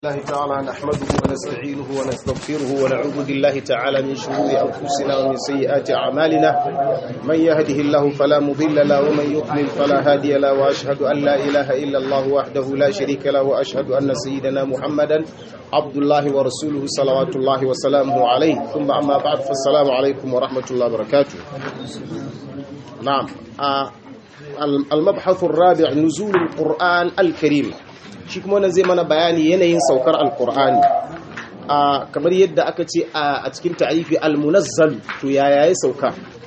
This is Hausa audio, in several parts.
الله تعالى نحمده ونستعينه ونستغفره ونعوذ بالله تعالى من شرور أنفسنا ومن سيئات أعمالنا من يهده الله فلا مضل له ومن يضلل فلا هادي له وأشهد أن لا إله إلا الله وحده لا شريك له وأشهد أن سيدنا محمدا عبد الله ورسوله صلوات الله وسلامه عليه ثم أما بعد فالسلام عليكم ورحمة الله وبركاته نعم آه المبحث الرابع نزول القرآن الكريم shi kuma wannan zai mana bayani yanayin saukar alkur'ani a kamar yadda aka ce a cikin ta'arifi almunazzal to yaya ya sauka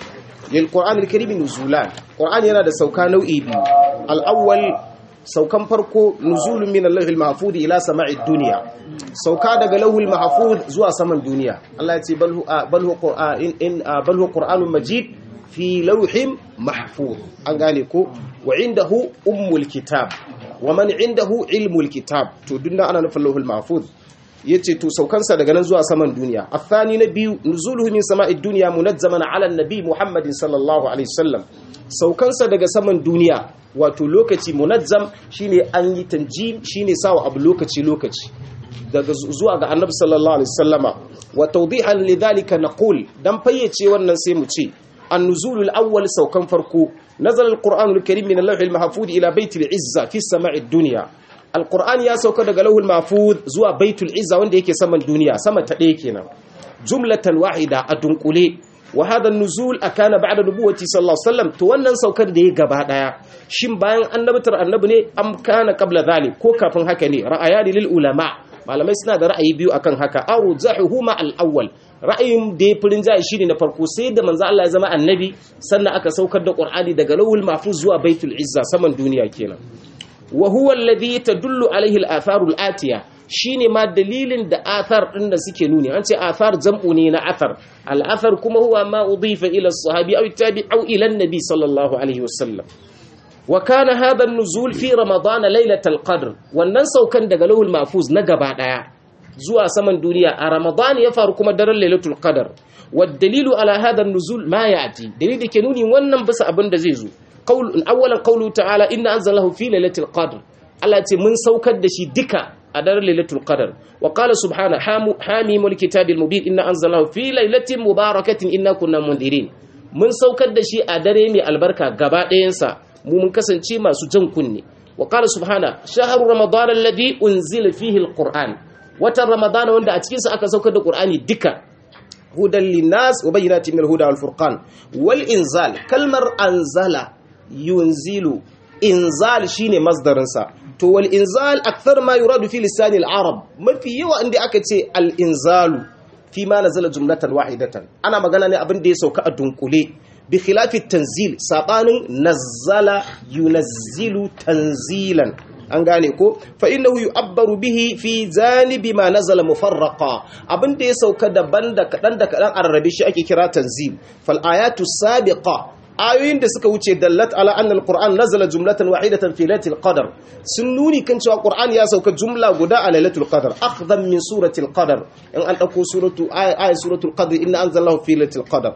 lil qur'an alkarim nuzulan qur'ani yana da sauka nau'i biyu al-awwal saukan farko nuzulun min al-lawhil mahfuz ila sama'id dunya sauka daga lawhil mahfuz zuwa saman duniya Allah ya ce bal hu qur'an in bal hu qur'anun majid fi lawhin mahfuz an gane ko wa indahu ummul kitab wa man indahu ilmul kitab to dunna ana nufin lauhul mahfuz yace to saukansa daga nan zuwa saman duniya athani na biyu nuzuluhu min sama'id dunya munazzaman ala nabi muhammadin sallallahu alaihi wasallam saukansa daga saman duniya wato lokaci munazzam shine an yi tanjim shine sawa abu lokaci lokaci daga zuwa ga annabi sallallahu alaihi wasallama wa tawdihan lidhalika naqul dan fayyace wannan sai mu ce النزول الأول سوكان فرقو نزل القرآن الكريم من اللوح المحفوظ إلى بيت العزة في السماء الدنيا القرآن يا سوكا دغ لوح المحفوظ زوا بيت العزة wanda yake saman duniya sama ta ɗaya kenan jumlatan wahida a dunkule wa hada nuzul akana ba'da nubuwati sallallahu alaihi wasallam to wannan saukar da ya gaba daya shin bayan annabatar annabi ne am kana qabla dhalik ko kafin haka ne ra'ayani lil ulama malamai suna da ra'ayi biyu akan haka arjahuhuma al-awwal ra'ayin da ya furin jayi shine na farko sai da manzo Allah ya zama annabi sannan aka saukar da Qur'ani daga lawul mahfuz zuwa baitul izza saman duniya kenan wa huwa alladhi tadullu alaihi al-atharu al-atiya shine ma dalilin da athar din da suke nuni an ce athar jam'u ne na athar al-athar kuma huwa ma udifa ila as-sahabi aw tabi aw ila an-nabi sallallahu alaihi wasallam wa kana hadha an-nuzul fi ramadan laylatal qadr wannan saukan daga lawul mahfuz na gaba daya zuwa saman duniya a ramadan ya faru kuma daren lailatul qadar dalilu ala hadha an-nuzul ma ya'ti dalili da ke nuni wannan bisa abin da zai zo qaul awwalan qawlu ta'ala inna anzalahu fi lailatul qadr Allah ce mun saukar da shi duka a daren lailatul qadar wa qala subhana hamimul kitabil mubin inna anzalahu fi lailatin mubarakatin inna kunna mundirin mun saukar da shi a dare mai albarka gaba ɗayansa mu mun kasance masu jan kunne wa qala subhana shahru ramadan alladhi unzila fihi alquran watan ramadana wanda a cikinsa aka saukar da ƙur'ani duka hudan linnas wa bayyinatin min huda wal furqan wal inzal kalmar anzala yunzilu inzal shine masdarin sa to wal inzal akthar ma yuradu fi lisan al arab mafi yawa inda aka ce al inzalu fi ma nazala jumlatan wahidatan ana magana ne abin da ya sauka a dunkule bi khilafi tanzil sabanin nazzala yunazzilu tanzilan an gane ko fa innahu yu'abbaru bihi fi zanibi ma nazala mufarraqa abinda ya sauka daban da kadan da kadan arrabe shi ake kira tanzil fal ayatu sabiqa ayoyin da suka wuce dallat ala anna alquran nazala jumlatan wahidatan fi lailatul qadr sun nuni kan cewa qur'an ya sauka jumla guda a lailatul qadr akhdan min suratul qadr in an dauko suratu ayat suratul qadr inna anzalahu fi lailatul qadr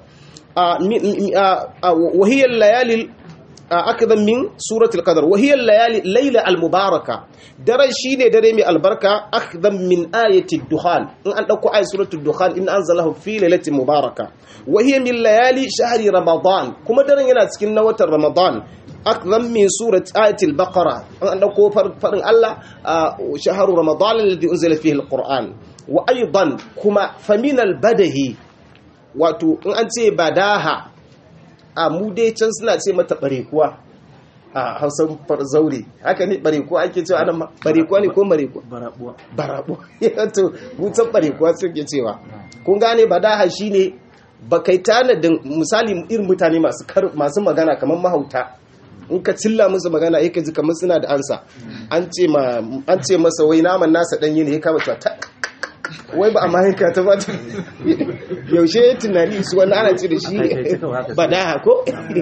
wa hiya al-layali akada min suratul qadar wa hiya layali layla al-mubaraka daren shine dare mai albarka akdan min ayati dukhan in an dauko ayat suratul dukhan in anzalahu fi lailatin mubaraka wa hiya min layali shahri ramadan kuma daren yana cikin na watan ramadan akdan min surat ayati al-baqara in an dauko farin Allah shahru ramadan alladhi unzila fihi al-quran wa aidan kuma famin al-badahi wato in an ce badaha a mu dai can suna ce mata barekuwa a hausan zaure haka ne barekuwa ake cewa anan barekuwa ne ko marekuwa barabuwa barabuwa yato mutan barekuwa suke cewa kun gane badaha shine ba kai tanadin misali irin mutane masu masu magana kamar mahauta in ka cilla musu magana yake ji kamar suna da ansa an ce ma an ce masa wai naman nasa danye ne ya kama cewa ta wai ba a mahinka ta ba ta yaushe ya tunani su wani ana ce da shi badaha ko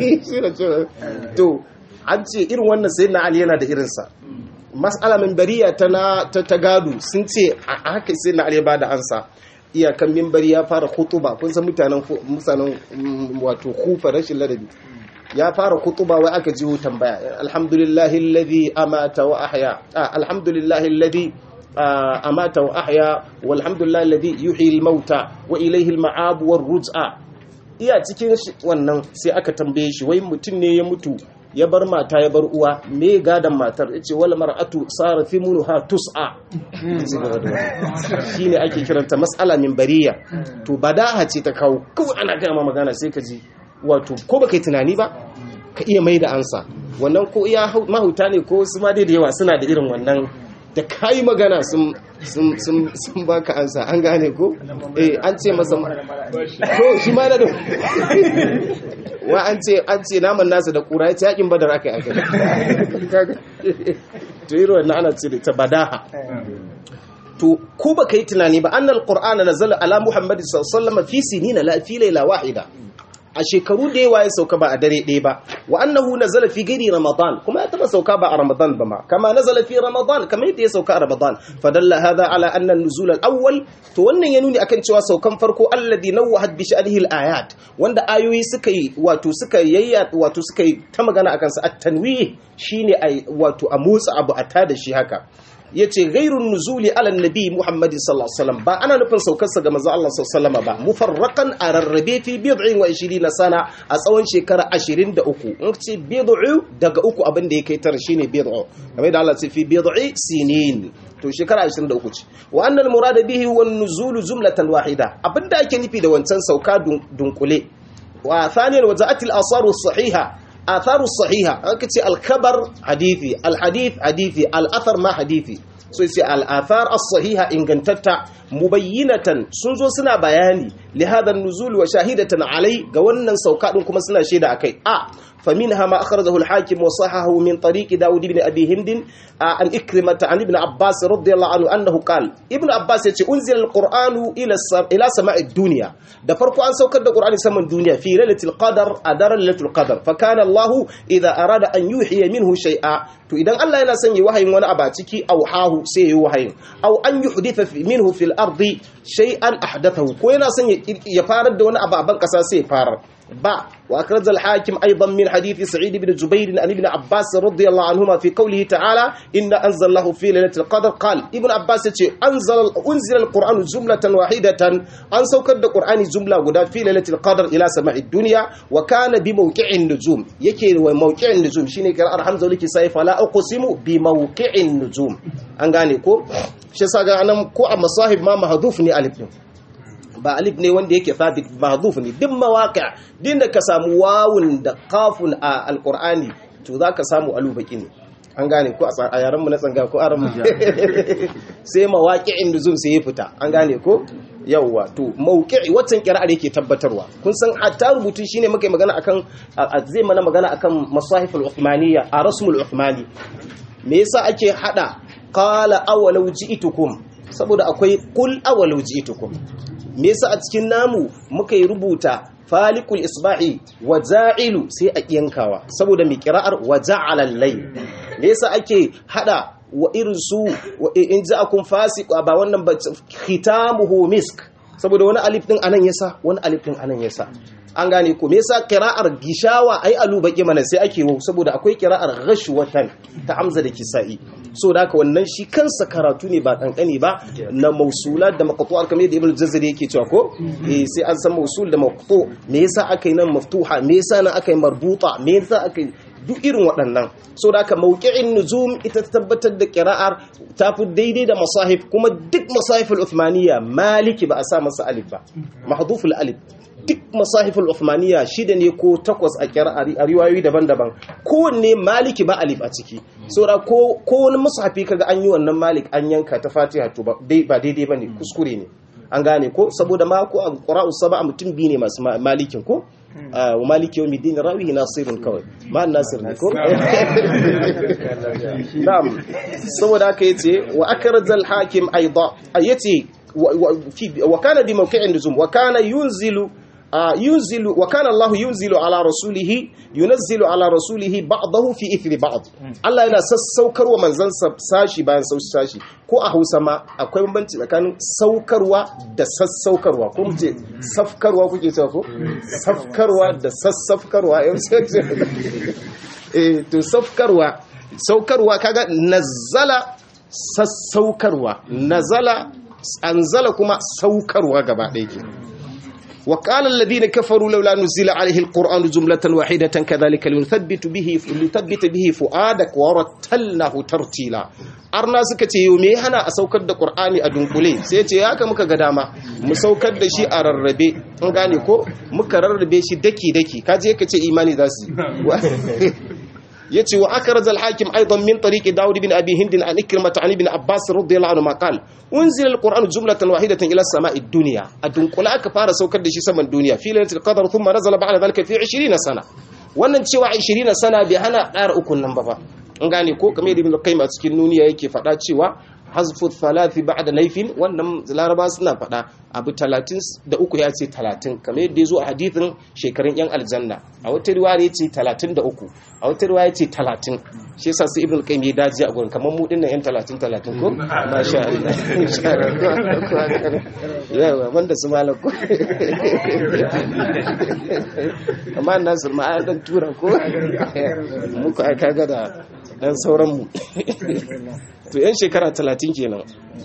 to an ce irin wannan sai na ali yana da irinsa mas'ala mimbariya ta na ta gado sun ce a haka sai na ali ba da ansa iyakan mimbari ya fara kutuba kun san mutanen mutanen wato kufa rashin ladabi ya fara kutuba wai aka jiwo tambaya alhamdulillahi alladhi amata wa ahya alhamdulillahi alladhi amata wa ahya walhamdulillah alladhi yuhyi al-mauta wa ilayhi al-ma'ab war-ruj'a iya cikin wannan sai aka tambaye shi wai mutum ne ya mutu ya bar mata ya bar uwa me gadan matar yace wal mar'atu sara fi munha tus'a shine ake kiranta mas'ala min bariya to badaha ce ta kawo kawai ana gaya ma magana sai ka ji wato ko baka yi tunani ba ka iya mai da ansa wannan ko iya mahauta ne ko su ma dai da yawa suna da irin wannan da kayi magana sun sun sun sun baka ansa an gane ko eh an ce masa to shi ma da wa an ce an ce naman nasa da kura yace yakin badar akai akai to irin wannan ana ce ta badaha to ko baka yi tunani ba annal qur'ana nazala ala muhammad sallallahu alaihi wasallam fi sinina la fi layla wahida a shekaru da yawa ya sauka ba a dare ɗaya ba wa annahu nazala fi ghairi ramadan kuma ya taba sauka ba a ramadan ba ma kama nazala fi ramadan kamar yadda ya sauka a ramadan fadalla hadha ala anna an-nuzul al-awwal to wannan ya nuni akan cewa saukan farko alladhi nawwahat bi sha'nihi al-ayat wanda ayoyi suka yi wato suka yayya wato suka yi ta magana akan sa at-tanwih shine ai wato a motsa abu a tada shi haka yace ghairun nuzuli ala nabi muhammadin sallallahu alaihi wasallam ba ana nufin saukarsa ga manzo Allah sallallahu alaihi wasallam ba mufarraqan a rarrabe fi bid'in wa 20 sana a tsawon shekara 23 in ce bid'u daga uku abin da ya kai tara shine bid'u kamar da Allah ce fi bid'i sinin to shekara 23 ce wa annal murada bihi wan nuzulu jumlatan wahida abinda ake nufi da wancan sauka dunkule wa thaniyan waja'atil asaru sahiha آثار الصحيحة أكتي الخبر حديثي الحديث حديثي الأثر ما حديثي so yace al'athar as-sahiha ingantatta mubayyinatan sun zo suna bayani li hadha an-nuzul wa shahidatan alai ga wannan sauka din kuma suna shaida akai a faminha ma akhrajahu al-hakim wa sahahu min tariq daud ibn abi hind an ikrimah an ibn abbas radiyallahu anhu annahu qala ibn abbas yace unzila al-qur'anu ila ila sama'i dunya da farko an saukar da qur'ani saman duniya fi lailatul qadar a daren lailatul qadar fa kana allah idha arada an yuhiya minhu shay'a to idan Allah yana son yi wahayin wani abu a ciki auhahu sai yi wahayin aw an yuhditha minhu fil ardi shay'an ahdathahu ko yana son ya farar da wani abu a ban kasa sai ya farar ba wa akraj al hakim aidan min hadith sa'id ibn jubair an ibn abbas radiyallahu anhuma fi qawlihi ta'ala inna anzalahu fi lailatul qadr qala ibn abbas yace anzala unzila al qur'anu jumlatan wahidatan an saukar da qur'ani jumla guda fi lailatul qadr ila sama'i dunya wa kana bi mawqi'in nujum yake wa mawqi'in nujum shine qira'ar hamza liki sai fala uqsimu bi mawqi'in nujum an gane ko shi yasa ga anan ko a masahib ma mahdhuf ne alif din ba alif ne wanda yake thabit mahdhuf ne duk mawaqi' din da ka samu wawun da qafun a alqur'ani to zaka samu alubaki ne an gane ko a yaran mu na tsanga ko aran mu sai mawaqi'in nuzum sai ya fita an gane ko yawwa to mawqi'i waccan qira'ar yake tabbatarwa kun san hatta rubutun shine muka magana akan zai mana magana akan masahiful uthmaniyya a rasmul uthmani me yasa ake hada qala awalau ji'tukum saboda akwai qul awalau ji'tukum me yasa a cikin namu muka yi rubuta falikul isbahi wa za'ilu sai a yankawa saboda mai kira'ar wa ja'ala al-layl me yasa ake hada wa irin su in ja'akum fasiq ba wannan ba khitamuhu misk saboda wani alif din anan yasa wani alif din anan yasa an gane ko me yasa qira'ar gishawa ai alu baki mana sai ake wo saboda akwai qira'ar ghashwatan ta hamza da kisa'i so da haka wannan shi kansa karatu ne ba kankani ba na mausulat da maqtu'at kamar yadda ibnu jazari yake cewa ko eh sai an san mausul da maqtu me yasa aka yi nan maftuha me yasa nan aka yi marbuta me yasa aka yi duk irin waɗannan so da haka mawqi'in nuzum ita ta tabbatar da qira'ar ta fi daidai da masahif kuma duk masahif al-uthmaniyya maliki ba a sa masa alif ba mahdhuf alif duk masahiful Uthmaniyya shida ne ko takwas a a riwayoyi daban-daban kowanne maliki ba alif a ciki saboda ko ko wani mushafi kaga an yi wannan malik an yanka ta fatiha to ba daidai bane kuskure ne an gane ko saboda ma ko qura'u sab'a mutum biyu ne masu malikin ko wa maliki yawmi din rawihi nasirun kawai ma nasir ne ko na'am saboda haka yace wa akrajal hakim aida yace wa kana bi mawqi'in nuzum wa kana yunzilu ينزل وكان الله ينزل على رسوله ينزل على رسوله بعضه في إثر بعض الله yana sassaukarwa manzansa sashi bayan sashi ko a Hausa ma akwai bambanci tsakanin saukarwa da sassaukarwa ko muce safkarwa kuke cewa ko safkarwa da sassafkarwa eh to safkarwa saukarwa kaga nazzala sassaukarwa nazala anzala kuma saukarwa gaba ɗaya ke وقال الذين كفروا لولا نزل عليه القرآن جملة واحدة كذلك لنثبت به لنثبت به فؤادك ورتلناه ترتيلا arna suka ce yau me hana a saukar da qur'ani a dunkule sai ce haka muka ga dama mu saukar da shi a rarrabe an gane ko muka rarrabe shi daki daki kaje ka ce imani za su yace wa akraj al-hakim aidan min tariqi daud bin abi hind an ikrimah an ibn abbas radiyallahu anhu ma qala unzila al-quran jumlatan wahidatan ila as-sama'i ad-dunya adunkula aka fara saukar da shi saman duniya fi lailatul qadr thumma nazala ba'da dhalika fi 20 sana wannan cewa 20 sana bai hana ƙara ukun nan ba fa an gane ko kamar ibn qayyim a cikin nuniya yake faɗa cewa hazfu thalathi ba'da naifin wannan laraba suna faɗa abu 33 ya ce 30 kamar yadda ya zo a hadithin shekarun yan aljanna a wata riwaya ya ce 33 a wata riwaya ya ce 30 shi yasa sai ibn qayyim ya daji a gurin kamar mu dinnan yan 30 30 ko masha Allah yawa wanda su malako amma nasir ma an dan tura ko muku ai kaga da dan sauran mu to yan shekara 30 kenan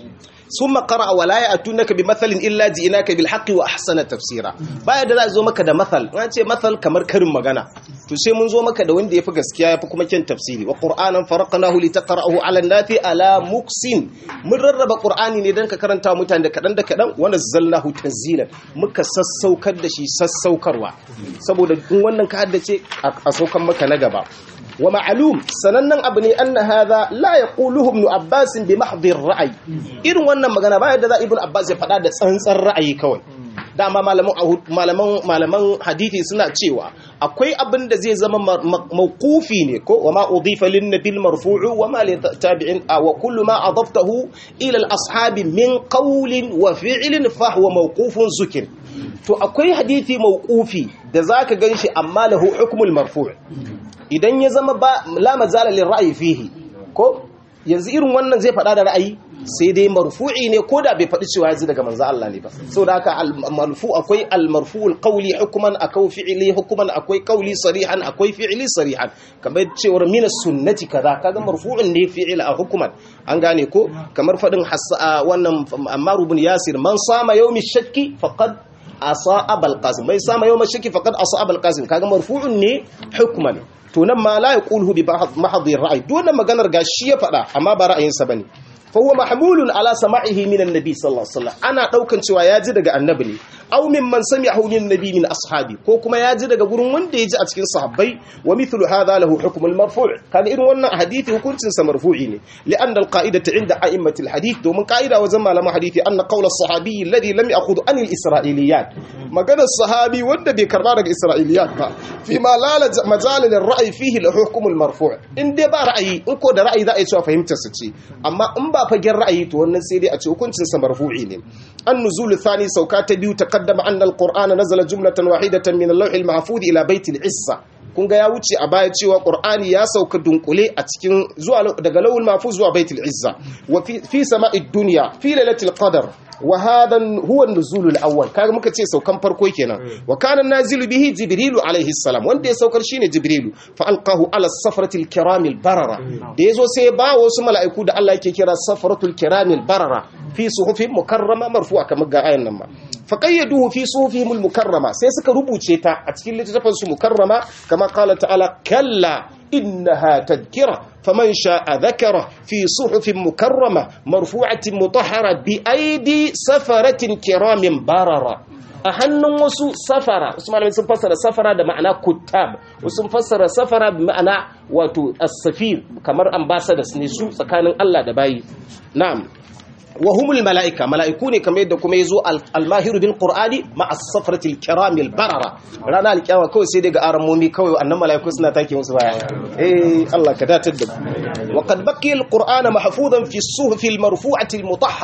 ثم قرأ ولا يأتونك بمثل إلا جئناك بالحق وأحسن تفسيرا baya da za zo maka da mathal an ce mathal kamar karin magana to sai mun zo maka da wanda yafi gaskiya yafi kuma kyan tafsiri wa qur'anan faraqnahu litaqra'ahu 'ala an-nafi ala muksin mun rarraba qur'ani ne dan ka karanta mutane da kadan da kadan wa nazzalnahu tanzilan muka sassaukar da shi sassaukarwa saboda in wannan ka haddace a saukan maka na gaba wa ma'alum sanannen abu ne anna hadha la yaquluhu ibn abbas bi mahdhi ar-ra'y irin wannan magana ba yadda za ibn abbas ya faɗa da tsantsar ra'ayi kawai dama malaman malaman malaman hadisi suna cewa akwai abin da zai zama mawqufi ne ko wa ma udifa lin nabil marfu'u wa ma li tabi'in wa kullu ma adaftahu ila al-ashabi min qawlin wa fi'lin fa huwa mawqufun zukir to akwai hadisi mawqufi da zaka ganshi amma lahu hukmul marfu' idan ya zama ba la mazala lil ra'yi fihi ko yanzu irin wannan zai faɗa da ra'ayi sai dai marfu'i ne ko da bai faɗi cewa ya ji daga manzo Allah ne ba saboda haka al-marfu akwai al-marfu'ul qawli hukman akwai fi'li hukman akwai qawli sarihan akwai fi'li sarihan kamar cewar min sunnati kaza kaga marfu'un ne fi'il a hukman an gane ko kamar faɗin wannan Ammar ibn Yasir man sama yawmi shakki faqad asa abal qasim bai sama yawmi shakki faqad asa abal qasim kaga marfu'un ne hukman to nan ma la yaquluhu bi mahdhi ra'yi dole maganar gashi ya faɗa amma ba ra'ayinsa bane fa huwa mahmulun ala sama'ihi min annabi sallallahu alaihi wasallam ana daukan cewa ya ji daga annabi ne aw mimman sami'ahu min nabi min ashabi ko kuma ya ji daga gurin wanda ya ji a cikin sahabbai wa mithlu hadha lahu hukm al marfu' kan irin wannan hadisi hukuncin sa marfu'i ne li'anna al qa'idatu 'inda a'immatil hadith domin qa'ida wajen malaman hadisi anna qawl as sahabi alladhi lam ya'khudh an al isra'iliyat maganar sahabi wanda bai karba daga isra'iliyat ba fi ma la majal lil ra'yi fihi lahu hukm al marfu' in dai ba ra'ayi in ko da ra'ayi za a yi cewa fahimtar sa ce amma in ba fagen ra'ayi to wannan sai dai a ce hukuncin sa marfu'i ne an nuzul thani sauka ta biyu taqaddama anna alqur'ana nazala jumlatan wahidatan min al-lawh al-mahfuz ila bayt al-izza kun ga ya wuce a baya cewa qur'ani ya sauka dunkule a cikin zuwa daga lawul mahfuz zuwa bayt al-izza wa fi fi sama'id dunya fi lailatul qadr wa hadha huwa an-nuzul al-awwal kaga muka ce saukan farko kenan wa kana nazilu bihi jibrilu alaihi salam wanda ya saukar shine jibrilu fa alqahu ala safrati al-kiram al-barara da yazo sai ba wasu mala'iku da Allah yake kira safratul kiram al-barara fi suhufin mukarrama marfu'a kamar ga ayan nan ma fa qayyaduhu fi suhufihim al-mukarrama sai suka rubuce ta a cikin littafin su mukarrama kama qala ta'ala kalla إنها تذكرة فمن شاء ذكره في صحف مكرمة مرفوعة مطهرة بأيدي سفرة كرام بررة a hannun wasu safara wasu malamai sun fassara safara da ma'ana kuttab wasu sun fassara safara da ma'ana wato as-safir kamar ambassadors ne su tsakanin Allah da bayi na'am wa humul mala'ika mala'iku ne kamar yadda kuma yazo al-mahiru bil qur'ani ma as-safrati al-kiram al-barara rana al-kiyama kawai sai daga aramomi kawai annan mala'iku suna take musu baya eh Allah ka datar da wa qad baqiya al-qur'ana mahfuzan fi as-suhuf al-marfu'ati al-mutahhara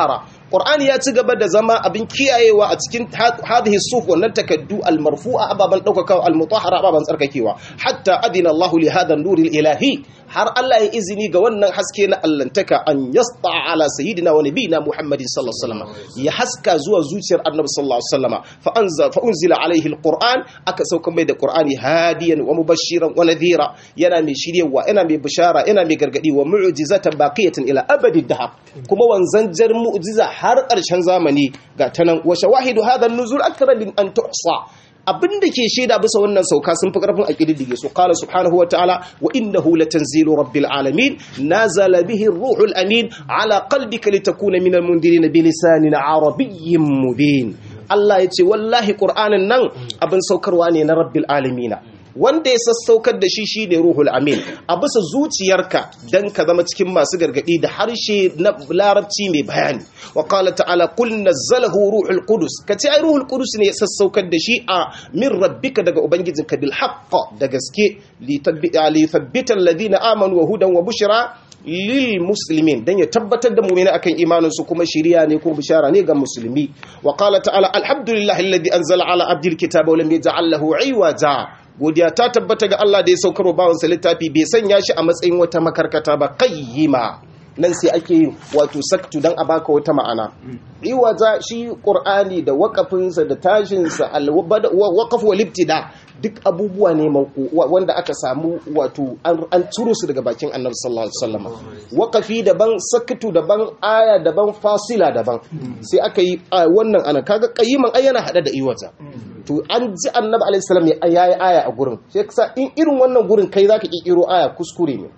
Qur'ani ya ci gaba da zama abin kiyayewa a cikin hadhihi suf wannan takaddu al-marfu'a ababan daukaka al-mutahhara ababan tsarkakewa hatta adina Allah li hadha an-nur ilahi har Allah ya izini ga wannan haske na allantaka an yasta ala sayyidina wa nabiyina Muhammadin sallallahu alaihi wasallam ya haska zuwa zuciyar Annabi sallallahu alaihi wasallam fa anza fa unzila alaihi al-Qur'an aka sauka mai da Qur'ani hadiyan wa mubashiran wa nadhira yana mai shiryewa yana mai bishara yana mai gargadi wa mu'jizatan baqiyatan ila abadi dahab kuma wanzanjar mu'jiza har ƙarshen zamani ga tanan wa shawahidu hadha an-nuzul akthar min an tuhsa abinda ke shaida bisa wannan sauka sun fi karfin a kididdige su qala subhanahu wataala wa innahu latanzilu rabbil alamin nazala bihi ar-ruhul amin ala qalbika litakuna minal mundirin bilisanin arabiyyin mubin Allah ya ce wallahi qur'anin nan abin saukarwa ne na rabbil alamina wanda ya sassaukar da shi shi ne ruhul amin a bisa zuciyarka don ka zama cikin masu gargadi da harshe na larabci mai bayani wa qala ta'ala qul nazzalahu ruhul qudus kace ai ruhul qudus ne ya sassaukar da shi a min rabbika daga ubangijinka bil haqq da gaske li thabbita alladhina amanu wa hudan wa bushra lil muslimin dan ya tabbatar da mu'mini akan imanin su kuma shiriya ne ko bishara ne ga musulmi wa qala ta'ala alhamdulillahi alladhi anzala ala abdil kitaba wa lam yaj'al lahu iwaja godiya ta tabbata ga Allah da ya saukarwa bawansa littafi bai sanya shi a matsayin wata makarkata ba qayyima nan sai ake yin wato saktu dan a baka wata ma'ana iwaza shi qur'ani da waqafinsa da tashinsa al-waqf wal ibtida duk abubuwa ne wanda aka samu wato an turo su daga bakin annabi sallallahu alaihi wasallam waqafi daban saktu daban aya daban fasila daban sai aka yi wannan ana kaga qayyiman ayyana hada da iwaza to an ji annabi alaihi salam ya yi aya a gurin sai kasa in irin wannan gurin kai zaka kikiro aya kuskure ne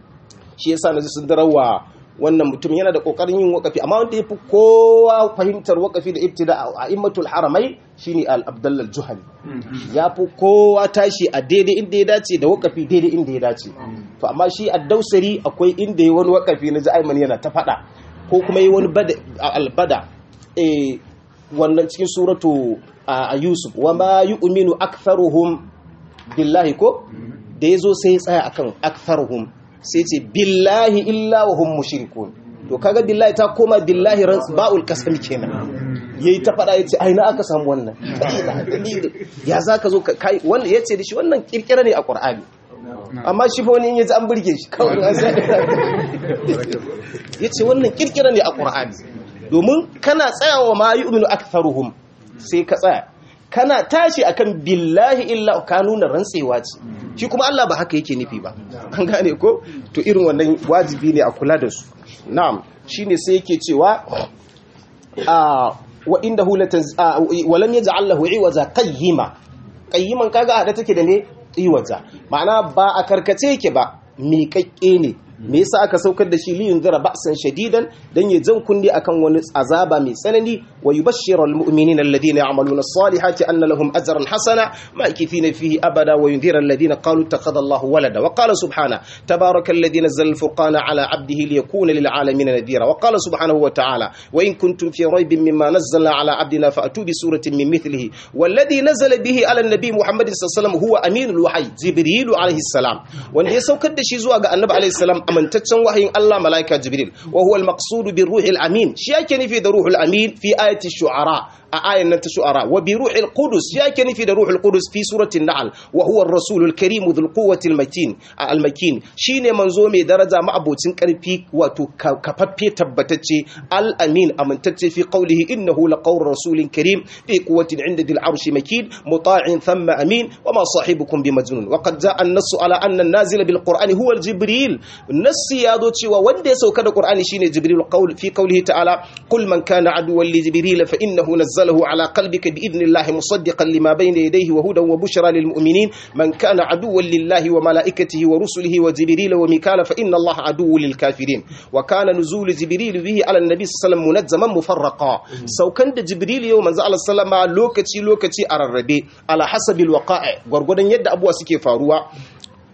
shi yasa naji sun darawa wannan mutum yana da kokarin yin wakafi amma wanda yafi kowa fahimtar wakafi da ibtida a immatul haramai shine al-abdullah al-juhani yafi kowa tashi a daidai inda ya dace da wakafi daidai inda ya dace to amma shi ad-dausari akwai inda yayi wani wakafi na ji ayman yana ta fada ko kuma yayi wani al-bada eh wannan cikin suratu a Yusuf wa ma yu'minu aktharuhum billahi ko da yazo sai ya tsaya akan aktharuhum sai ce billahi illa wa hum mushrikun to kaga billahi ta koma billahi ran ba'ul qasam kenan yayi ta fada yace ai na aka samu wannan ya zaka zo kai wannan yace da shi wannan kirkira ne a Qur'ani amma shi fa wani yaji an burge shi kawai an sai yace wannan kirkira ne a Qur'ani domin kana tsayawa ma yu'minu aktharuhum sai ka tsaya kana tashi akan billahi illa ka nuna rantsewa ce shi kuma Allah ba haka yake nufi ba an gane ko to irin wannan wajibi ne a kula da su na'am shine sai yake cewa a wa indahu walam yaj'al lahu iwaza qayyima qayyiman kaga hada take da ne iwaza ma'ana ba a karkace yake ba miƙaƙƙe ne me yasa aka saukar da shi li yunzira ba'san shadidan dan ya jan kunni akan wani azaba mai tsanani wa yubashshiru almu'minina alladhina ya'maluna as-salihati anna lahum ajran hasana ma'kifina fihi abada wa yunzira alladhina qalu ittakhadha Allahu walada wa qala subhana tabaraka alladhi nazzala al-furqana ala 'abdihi liyakuna lil 'alamin nadhira wa qala subhanahu wa ta'ala wa in kuntum fi raybin mimma nazzalna 'ala 'abdina fa'tu bi suratin min mithlihi والذي نزل به على النبي محمد صلى الله عليه وسلم هو امين الوحي جبريل عليه السلام wanda ya saukar da shi zuwa ga annabi alaihi salam amintaccen wahayin Allah malaika Jibril wa huwa al-maqsud bi ruhil amin shi yake nufi da ruhul amin fi ayati shu'ara a ayan nan ta shu'ara wa bi ruhil qudus shi yake nufi da ruhul qudus fi suratul nahl wa huwa ar-rasul al-karim dhul quwwati al-matin al-makin shine manzo mai daraja ma'abocin karfi wato kafaffe tabbatacce al-amin amintacce fi qawlihi innahu laqawlu rasulin karim fi quwwatin 'inda dhil arshi makin muta'in thumma amin wa ma sahibukum bimajnun wa qad ja'a an-nass ala anna an-nazila bil qur'ani huwa al-jibril nassi ya zo cewa wanda ya sauka da qur'ani shine jibril qawl fi qawlihi ta'ala qul man kana aduwwan li jibril fa innahu nazzalahu ala qalbika bi idnillahi musaddiqan lima bayna yadayhi wa hudan wa bushra lil mu'minin man kana aduwwan lillahi wa malaikatihi wa rusulihi wa jibril wa mikala fa inna allaha aduwwun lil kafirin wa kana nuzul jibril bihi ala an-nabi sallallahu munazzaman mufarraqa saukan da jibril yau manzo Allah sallama lokaci lokaci a rarrabe ala hasabil waqa'i gurgudan yadda abuwa suke faruwa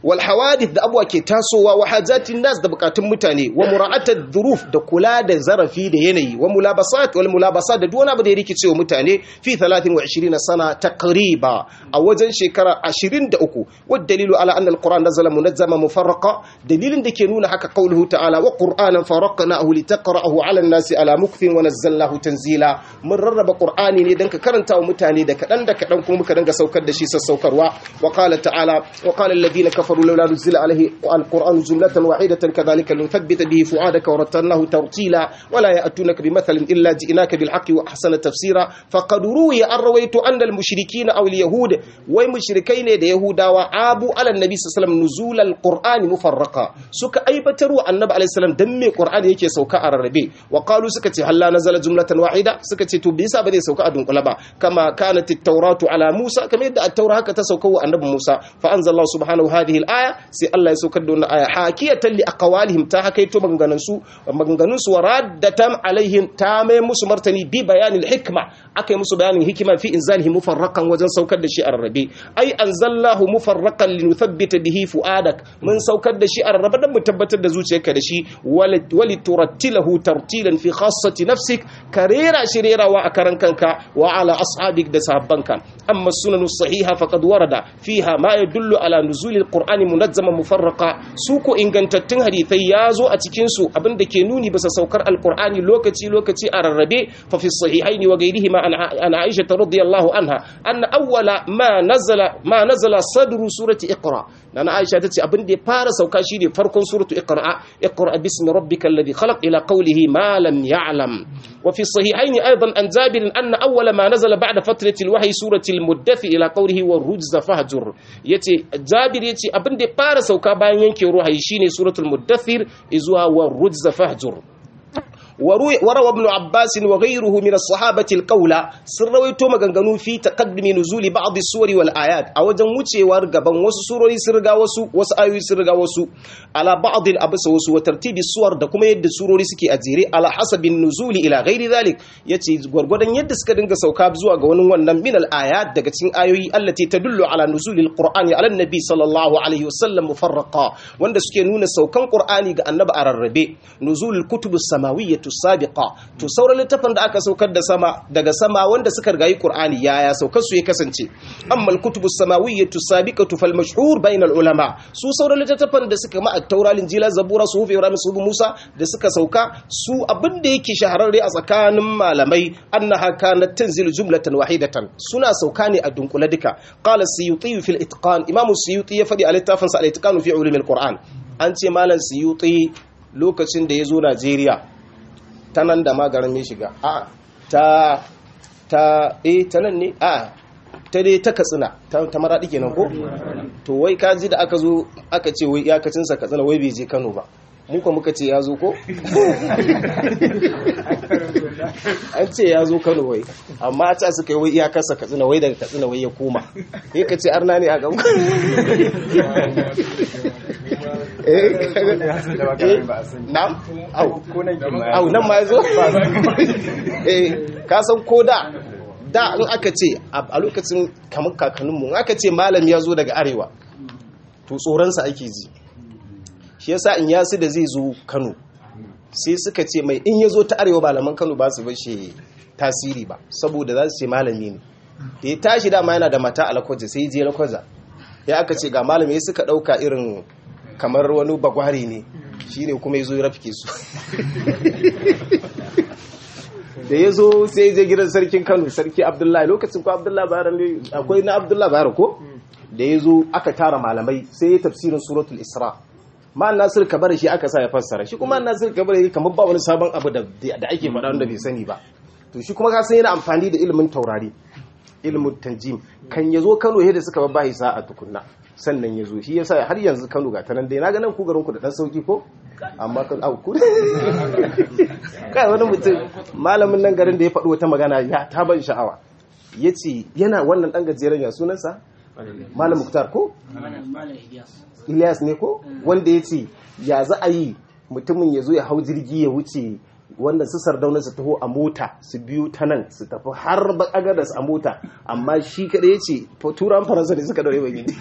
wal hawadith da abuwa ke tasowa wa hajatin nas da bukatun mutane wa mura'atat dhuruf da kula da zarafi da yanayi wa mulabasat wal mulabasat da duwana abu da ya rikice wa mutane fi 23 sana taqriba a wajen shekara 23 wad dalilu ala anna alquran nazala munazzama mufarraqa dalilin da ke nuna haka qauluhu ta'ala wa qur'anan faraqnahu litaqra'ahu ala an-nasi ala mukfin wa nazzalnahu tanzila mun rarraba qur'ani ne dan ka karanta wa mutane da kadan da kadan kuma muka danga saukar da shi sassaukarwa wa qala ta'ala wa qala alladhina kafaru lawla nuzila alayhi alquran jumlatan wahidatan kadhalika linuthabbita bihi fu'adaka wa rattalnahu tartila wa la ya'tunaka bimathalin illa ji'naka bil haqqi wa ahsana tafsira faqad ruwiya an rawaitu anna al mushrikeena aw al yahud wai mushrikai ne da yahudawa abu ala nabi sallallahu alaihi wasallam nuzul al qur'ani mufarraqa suka aibatar wa annabi alaihi salam dan me qur'ani yake sauka a rarrabe wa qalu suka ce halla nazala jumlatan wahida suka ce to bisa ba zai sauka a dunkula ba kama kanat at-tauratu ala musa kamar yadda at-taura haka ta sauka wa annabi musa fa anzalallahu subhanahu hadhihi al-aya sai Allah ya saukar da wannan aya hakiyatan li aqwalihim ta hakaito maganganun su maganganun su waraddatan alaihim ta mai musu martani bi bayanil hikma akai musu bayanin hikima fi inzalihi mufarraqan wajen saukar da shi a rarrabe ai anzallahu mufarraqan linuthabbita bihi fuadak mun saukar da shi a rarrabe dan mu tabbatar da zuciyarka da shi wali turattilahu tartilan fi khassati nafsik karera shi rerawa a karan kanka wa ala ashabik da sahabbanka amma sunanu sahiha faqad warada fiha ma yadullu ala nuzuli alqur'ani munazzama mufarraqa su ko ingantattun hadithai yazo a cikin su abinda ke nuni bisa saukar alqur'ani lokaci lokaci a rarrabe fa fi sahihaini wa ghayrihima an aisha radhiyallahu anha anna awwala ma nazala ma nazala sadru surati iqra nana aisha tace abin da ya fara sauka shine farkon suratu iqra iqra bismi rabbikal ladhi khalaq ila qawlihi ma lam ya'lam wa fi sahihayn aidan an jabir anna awwala ma nazala ba'da fatrati alwahyi surati almuddathir ila qawlihi warujza fahjur yace jabir yace abin da ya fara sauka bayan yanke ruhayi shine suratul muddathir izuwa warujza fahjur وروى ابن عباس وغيره من الصحابة القول سرويتو مغنغنو في تقدم نزول بعض السور والآيات أو جنوچي ورغبان وسو سوري سرغا وسو وسو آيوي سرغا وسو على بعض الأبس وسو وترتيب السور da kuma yadda surori suke a jere ala hasabin nuzuli ila ghairi zalik yace gwargwadon yadda suka dinga sauka zuwa ga wani wannan min al ayat daga cikin ayoyi allati tadullu ala nuzuli al qur'ani ala nabi sallallahu alaihi wasallam mufarraqa wanda suke nuna saukan qur'ani ga annabi a rarrabe nuzul kutub samawiyyah sabiqa to sauran littafin da aka saukar da sama daga sama wanda suka rigayi qur'ani yaya saukar su ya kasance amma al-kutubu samawiyyatu sabiqatu fal mashhur bainal ulama su sauran littafin da suka ma at-taura linjila zabura suhuf ibrahim suhuf musa da suka sauka su abin da yake shahararre a tsakanin malamai annaha kanat tanzilu jumlatan wahidatan suna sauka ne a dunkule duka qala siyuti fil itqan imam siyuti ya fadi a littafin sa al-itqan fi ulum al-qur'an an ce malam siyuti lokacin da ya zo Najeriya ta nan da magarin ya shiga a ta ta eh ta nan ne a ta dai ta katsina ta maraɗi kenan ko to wai kaji da aka zo aka ce wai iyakacinsa katsina wai bai je kano ba muka muka ce ya zo ko an ce ya zo kano wai amma a ta suka yi wai iyakarsa katsina wai daga katsina wai ya koma ya ka ce arna ne a gan au nan ma ya zo ka san ko da da in aka ce a lokacin kamar kakanninmu aka ce malam ya zo daga arewa to tsoronsa ake ji shi yasa in yasu da zai zo kano sai suka ce mai in ya zo ta arewa malaman kano ba su bashi tasiri ba saboda za su ce malami ne da ya tashi dama yana da mata a lakwaja sai je lakwaja ya aka ce ga malami suka ɗauka irin kamar wani bagware ne shi ne kuma ya zo ya rafke su da ya zo sai je gidan sarkin kano sarki abdullahi lokacin ko abdullahi bayar ne akwai na abdullahi bayar ko da ya zo aka tara malamai sai ya tafsirin suratul isra ma'an nasir kabar shi aka sa ya fassara shi kuma nasir kabar yake kamar ba wani sabon abu da ake faɗa wanda bai sani ba to shi kuma ka san yana amfani da ilimin taurari ilimin tanjim kan ya zo kano yadda suka babba sa a tukunna sannan ya zo shi yasa har yanzu kano ga tanan dai na ga nan ku garin ku da dan sauki ko amma kan au ku kai wani mutum malamin nan garin da ya faɗi wata magana ya ta ban sha'awa yace yana wannan dan gajeren ya sunansa malam muktar ko Ilyas ne ko wanda yace ya za a yi mutumin ya zo ya hau jirgi ya wuce wanda su sardauna su taho a mota su biyu ta nan su tafi har agadas a mota amma shi kada ya ce turan faransa da suka daure ba gini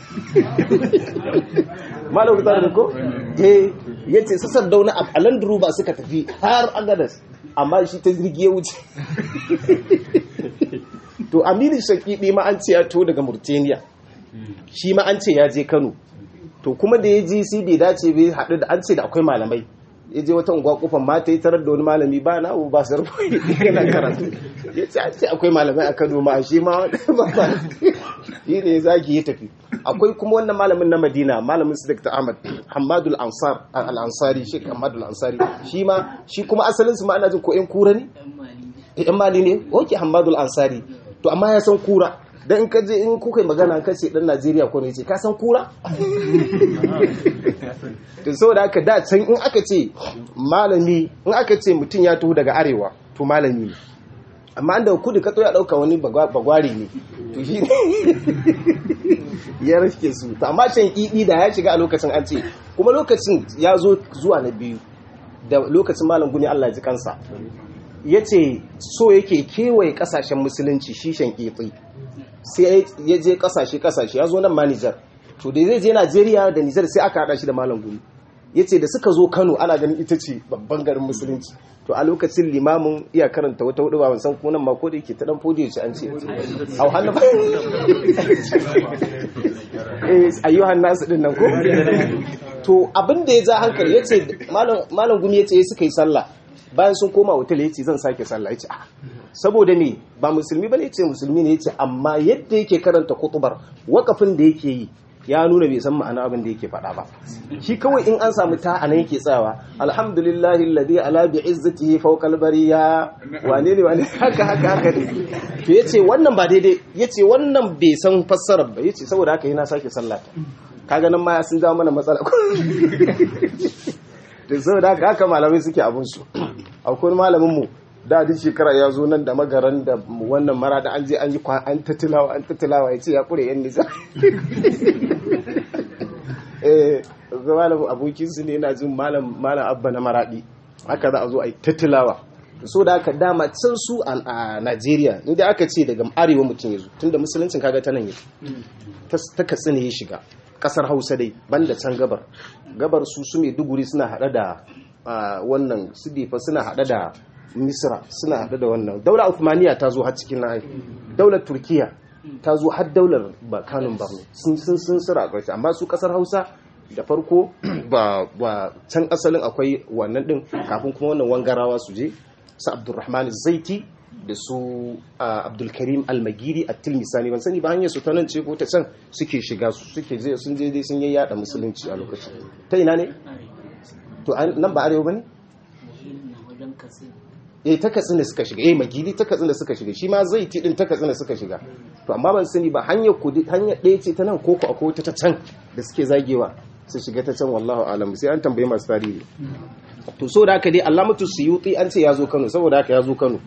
malam kuta da ko ya ce su sardauna a landuru ba suka tafi har agadas amma shi ta jirgi ya wuce to aminu shakidi ma an ce ya to daga murtaniya shi ma an ce ya je kano to kuma da ya ji sai bai dace bai haɗu da an ce da akwai malamai ya je wata unguwa kofar mata ya tarar da wani malami ba na abu ba sarfa yana karatu ya ce an ce akwai malamai a kano ma shi ma ba ba shi ne zaki ya tafi akwai kuma wannan malamin na madina malamin su dr ahmad hamadul ansar al-ansari shi hamadul ansari shi ma shi kuma asalin su ma ana jin ko yan kura ne yan mali ne oke hamadul ansari to amma ya san kura dan in kaje in kuka yi magana ka ce dan Najeriya ko ne ce ka san kura to saboda haka da can in aka ce malami in aka ce mutum ya taho daga arewa to malami ne amma da kudu ka ya dauka wani bagware ne to shi ya rike su to amma can idi da ya shiga a lokacin an ce kuma lokacin ya zo zuwa na biyu da lokacin malam guni Allah ya ji kansa ya ce so yake kewaye kasashen musulunci shishan kitsi sai ya je kasashe kasashe ya zo nan ma Nijar to da zai je Najeriya da Nijar sai aka hada shi da malam gumi ya ce da suka zo Kano ana ganin ita ce babban garin musulunci to a lokacin limamin iya karanta wata hudu ba ban san kunan ma ko da yake ta dan fodiyo ce an ce au hannu ba eh ayyuhan nasu din nan ko to abin da ya ja hankali yace malam malam gumi yace suka yi sallah bayan sun koma hotel yace zan sake sallah yace a saboda me ba musulmi bane yace musulmi ne yace amma yadda yake karanta kutubar wakafin da yake yi ya nuna bai san ma'ana abin da yake faɗa ba shi kawai in an samu ta anan yake tsawa alhamdulillahi alladhi ala bi izzatihi fawqa al-bariya wane ne wane haka haka haka ne to yace wannan ba daidai yace wannan bai san fassarar ba yace saboda haka yana sake sallah kaga nan ma sun jawo mana matsala to saboda haka haka malamai suke abun su akwai malamin mu da duk shekara ya zo nan da magaran da wannan mara da an je an yi an tattilawa an tattilawa ya ce ya kure yan nisa eh ga malamin abokin su ne yana jin malam malam abba na maradi haka za a zo a yi tattilawa so da haka dama can su a Najeriya inda aka ce daga arewa mutum ya zo tunda musuluncin kaga ta nan yake ta katsina ya shiga kasar Hausa dai banda can gabar gabar su su mai duguri suna hada da wannan su difa suna hada da misra suna haɗe da wannan daular uthmaniya ta zo har cikin na daular turkiya ta zo har daular kanun barno sun sun sun sira ƙarshe amma su ƙasar hausa da farko ba can asalin akwai wannan ɗin kafin kuma wannan wangarawa su je su abdulrahman zaiti da su abdulkarim almagiri a tilmisani ban sani ba hanyar su ta nan ce ko ta can suke shiga su suke je sun je dai sun yi yada musulunci a lokacin ta ina ne to nan ba arewa ba ne eh ta katsina suka shiga eh magidi ta katsina suka shiga shi ma zai ti din ta katsina suka shiga to amma ban sani ba hanyar kudi hanyar ɗaya ce ta nan koko akwai wata ta can da suke zagewa su shiga ta can wallahu alam sai an tambaye masu tarihi to so da haka dai alamatu suyuti an ce ya zo kano saboda haka ya zo kano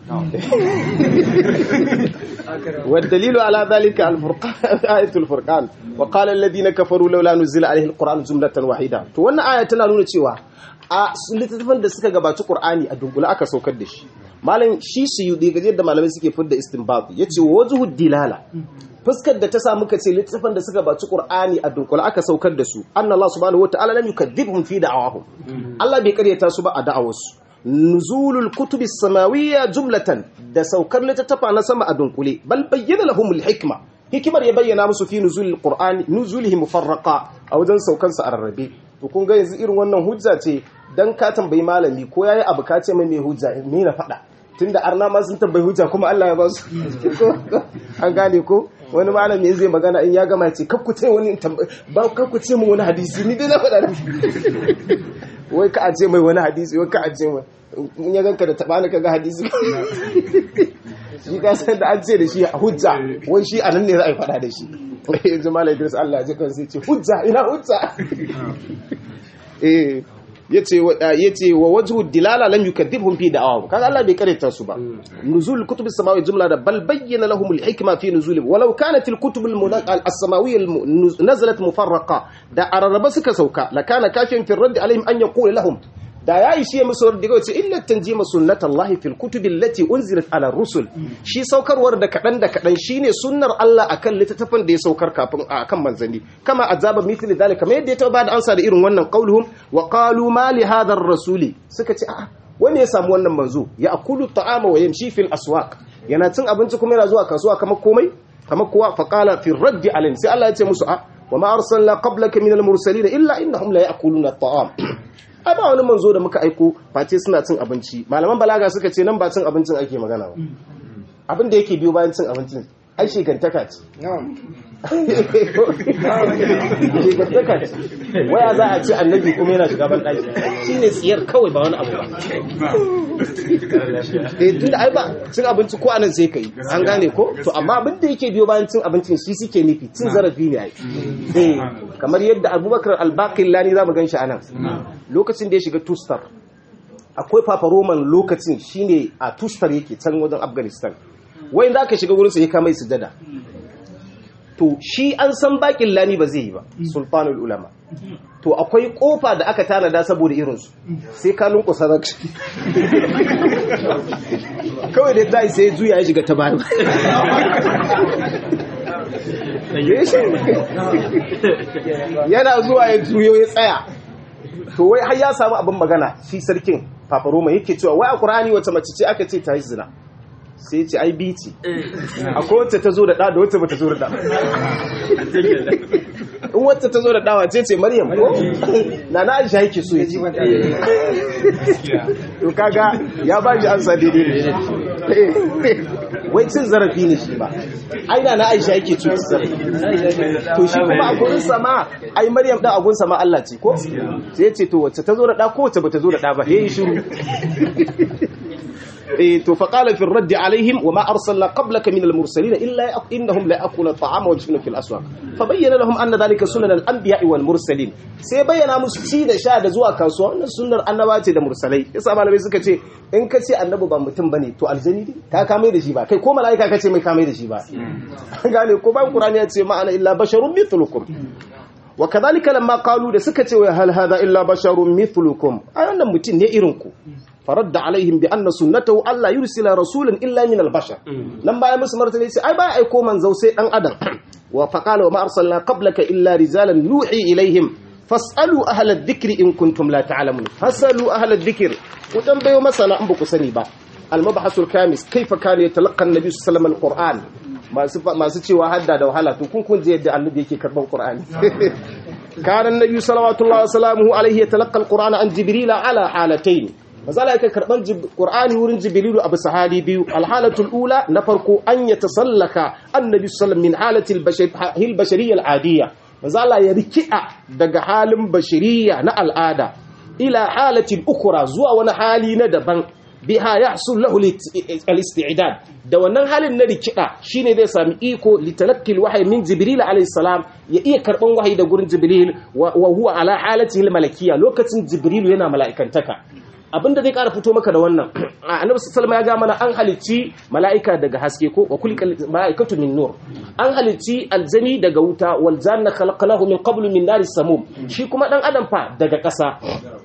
والدليل على ذلك الفرقان آية الفرقان وقال الذين كفروا لولا نزل عليه القرآن جملة واحدة to wannan aya tana nuna cewa a littattafan da suka gabaci Qur'ani a dunkule aka saukar da shi malam shi suyudi gaje da malamai suke fidda istinbat yace wajhu dilala fuskar da ta sa muka ce littattafan da suka gabaci Qur'ani a dunkule aka saukar da su anna Allah subhanahu wataala lam yukadhibhum fi da'awahum Allah bai karyata su ba a da'awarsu nuzulul kutubis samawiyya jumlatan da saukar littattafa na sama a dunkule bal bayyana lahumul hikma hikimar ya bayyana musu fi nuzulil qur'ani nuzulihi mufarraqa a wajen saukan sa a rarrabe to kun ga yanzu irin wannan hujja ce dan ka tambayi malami ko yayi abu ka ce mai me hujja me na faɗa tunda arna ma sun tambayi hujja kuma Allah ya ba su an gane ko wani malami zai magana in ya gama ce kakku ce wani ba kakku ce mu wani hadisi ni dai na faɗa wai ka aje mai wani hadisi wai ka aje mai in ya ganka da tabani kaga hadisi shi ka san da an ce da shi a hujja wai shi anan ne za a yi fada da shi yanzu malai Idris Allah ya kan sai ce hujja ina hujja eh yace yace wa wajhu dilala lam yukadhibhum fi da'awahum kaga Allah bai karanta su ba nuzul kutub as-samawi jumla da bal bayyana lahum al-hikma fi nuzul walau kanat al-kutub as-samawiyya nazalat mufarraqa da araraba suka sauka la kana kafin fi radd alaihim an yaqula lahum da ya ishe musu daga wace illa tanjima sunnatullahi fil kutubi allati unzilat ala rusul shi saukarwar da kadan da kadan shine sunnar Allah akan littattafan da ya saukar kafin akan manzanni kama azaba mithli dalika kamar yadda ya taba da ansa da irin wannan qauluhum wa qalu ma li hadha ar-rasuli suka ce a'a wanda ya samu wannan manzo ya akulu ta'ama wa yamshi fil aswaq yana cin abinci kuma yana zuwa kasuwa kamar komai kamar kowa fa qala fi raddi alayhi sai Allah ya ce musu a wa ma arsalna qablaka minal mursalin illa innahum la ya'kuluna at-ta'am ai ba wani manzo da muka aiko face suna cin abinci malaman balaga suka ce nan ba cin abincin ake magana ba abin da yake biyo bayan cin abincin ai shekantaka ce shekantaka ce waya za a ce annabi kuma yana shiga ban ɗaki shi ne tsiyar kawai ba wani abu ba eh tun da ai ba cin abinci ko anan sai ka yi an gane ko to amma abin da yake biyo bayan cin abincin shi suke nufi cin zarafi ne ai eh kamar yadda abubakar albaqillani za mu gan shi anan lokacin da ya shiga tustar akwai papa roman lokacin shine a tustar yake can wajen afghanistan wai za ka shiga wurinsa ya kama sujada to shi an san bakin lani ba zai yi ba sulfanul ulama to akwai kofa da aka tanada saboda irinsu sai ka lunkusa za kawai da ta sai juya ya shiga ta bayan yana zuwa ya juyo ya tsaya to wai har ya samu abin magana shi sarkin Papa Roma yake cewa wai a Qur'ani wata mace ce aka ce ta yi zina sai ce ai bi ce akwai wacce ta zo da ɗa da wacce ba ta zo da ɗa in wacce ta zo da ɗawa ce ce maryam ko na na aisha yake so ya ce to kaga ya ba shi ansa daidai ne wai cin zarafi ne shi ba ai na na aisha yake so zarafi to shi kuma a gurin sama ai maryam ɗan a gurin sama Allah ce ko sai ce to wacce ta zo da ɗa ko wacce ba ta zo da ɗa ba yayi shiru to فقال في الرد عليهم وما أرسلنا قبلك من المرسلين إلا إنهم لا يأكلون الطعام ويمشون في الأسواق فبين لهم أن ذلك سنن الأنبياء والمرسلين sai bayyana musu ci da sha da zuwa kasuwa wannan sunnar annaba ce da mursalai yasa malamai suka ce in ka ce annabi ba mutum bane to aljani ne ka kame da shi ba kai ko malaika ka ce mai kame da shi ba gane ko ban qur'ani ya ce ma'ana illa basharun mithlukum wa kadhalika lamma qalu da suka ce wa hal hadha illa basharun mithlukum ai wannan mutum ne irin ku فرد عليهم بأن سنته ألا يرسل رسولا إلا من البشر لما باي musu martani sai ai ba aiko manzo sai dan adam wa faqala wa ma arsalna qablaka illa rijalan nuhi ilaihim fasalu ahla adh-dhikri in kuntum la ta'lamun fasalu ahla adh-dhikr ku tambayo masana in ba ku sani ba al-mabhasul kamis kaifa kana yatalaqqa an-nabi sallallahu alaihi wasallam masu masu cewa hadda da wahala to kun kun je yadda annabi yake karban qur'ani kana an-nabi sallallahu alaihi yatalaqqa al-qur'ana an jibril ala halatayn mazala yake karban qur'ani wurin jibrilu abu sahali biyu alhalatul ula na farko an ya tasallaka annabi sallallahu min halatil bashar bashariyya al'adiyya mazala ya rikida daga halin bashariya na al'ada ila halatil ukra zuwa wani hali na daban biha yahsul lahu al-isti'dad da wannan halin na rikida shine zai sami iko litalaqqi al min jibril alayhi salam ya iya karban wahayi da gurin jibril wa huwa ala halatihi al-malakiyya lokacin jibril yana mala'ikantaka abinda zai kara fito maka da wannan annabi sallallahu ya ga mana an halicci mala'ika daga haske ko wa kulli mala'ikatu min nur an halicci aljani daga wuta wal janna khalaqnahu min qablu min naris samum shi kuma dan adam fa daga ƙasa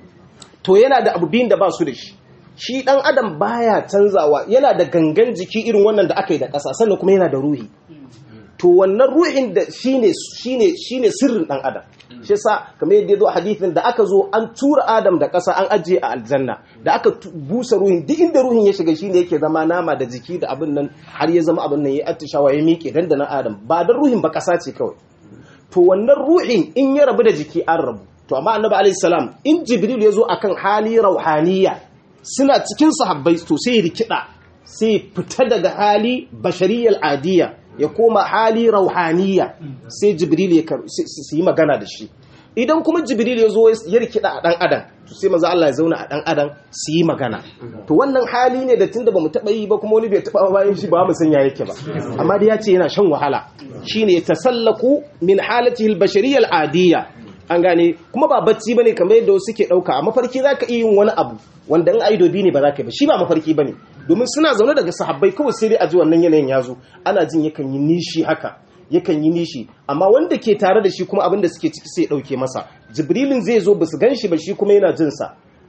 to yana da abu biyun da ba su da shi shi dan adam baya canzawa yana da gangan jiki irin wannan da aka yi da ƙasa sannan kuma yana da ruhi to wannan ruhin da shine shine shine sirrin dan adam shi sa kamar yadda zo a hadithin da aka zo an tura adam da ƙasa an ajiye a aljanna da aka busa ruhin duk inda ruhin ya shiga shine yake zama nama da jiki da abin nan har ya zama abin nan ya attishawa ya miƙe dan da nan adam ba dan ruhin ba ƙasa ce kawai to wannan ruhin in ya rabu da jiki an rabu to amma annabi alaihi salam in jibril ya zo akan hali rauhaniya suna cikin sahabbai to sai rikida sai fita daga hali bashariyal adiya ya koma hali rauhaniya sai jibril ya su yi magana da shi idan kuma jibril ya zo ya rikida a dan adam to sai maza Allah ya zauna a dan adam su yi magana to wannan hali ne da tunda bamu taba yi ba kuma wani bai taba bayan shi ba mu san ya yake ba amma dai ya ce yana shan wahala shine tasallaku min halatihi al-bashariyya al-adiyya an gane kuma ba bacci bane kamar yadda wasu ke dauka a mafarki zaka iya yin wani abu wanda in aido bi ne ba za ka yi ba shi ba mafarki bane domin suna zaune daga sahabbai kawai sai dai a ji wannan yanayin ya zo ana jin yakan yi nishi haka yakan yi nishi amma wanda ke tare da shi kuma abin da suke ciki sai ya dauke masa jibrilin zai zo basu gan shi ba shi kuma yana jin sa